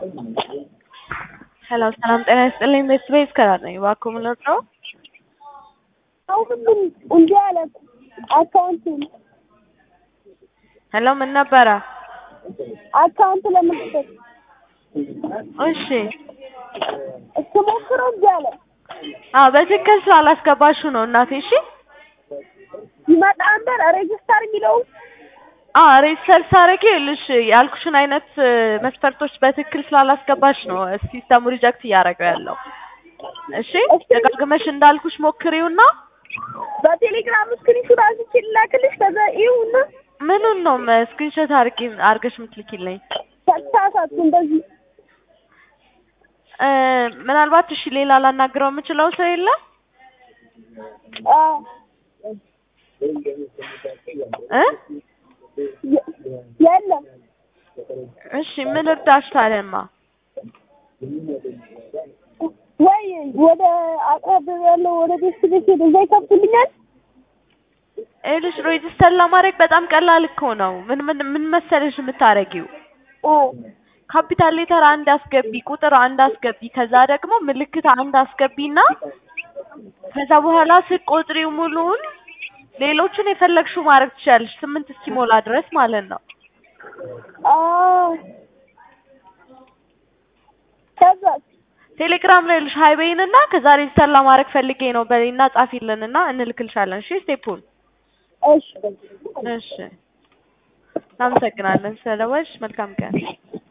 ሄሎ ሰላም ጤና ይስጥልኝ ቤተሰቤ እስከዳር ነኝ። እባክዎ ምን ልርዳዎ? አሁን ምን እንዲህ አለ አካውንቱን ሄሎ ምን ነበረ? አካውንት ለመክፈት እሺ ስሞክረው እንዲህ አለ አዎ በትክክል ስላላስገባሽው ነው እናቴ። እሺ ይመጣ ነበር ሬጅስተር የሚለው አዎ ሬጅስተር ሳረጊ ይኸውልሽ ያልኩሽን አይነት መስፈርቶች በትክክል ስላላስገባሽ ነው ሲስተሙ ሪጀክት እያደረገው ያለው። እሺ ደጋግመሽ እንዳልኩሽ ሞክሪውና በቴሌግራም ስክሪንሹት አንስቼ ልላክልሽ ከዛ ይሁና ምኑን ነው ስክሪንሾት አርጊ አርገሽ የምትልኪልኝ? ተሳሳትኩ እንደዚህ እ ምናልባት እሺ ሌላ ላናግረው የምችለው ሰው የለም አ እ የ- የለም እሺ ምን እርዳሽ ታዲያማ? ወይ ወደ አቅራብ ያለው ወደ ቤት ቤት ሄደ እዛ ይከፍቱልኛል ይኸውልሽ ሬጅስተር ለማድረግ በጣም ቀላል እኮ ነው። ምን ምን ምን መሰለሽ የምታረጊው አ ካፒታል ሌተር አንድ አስገቢ፣ ቁጥር አንድ አስገቢ፣ ከዛ ደግሞ ምልክት አንድ አስገቢና ከዛ በኋላ ስትቆጥሪው ሙሉውን ሌሎቹን የፈለግሽው ማድረግ ትችያለሽ፣ ስምንት እስኪሞላ ድረስ ማለት ነው። አ ከዛ ቴሌግራም ላይ ልሽ ሀይ በይንና ከዛ ሬጅስተር ለማድረግ ፈልጌ ነው በይና ጻፊልንና እንልክልሻለን። እሺ ስቴፑን። እሺ እሺ እናመሰግናለን ስለደወልሽ። መልካም ቀን።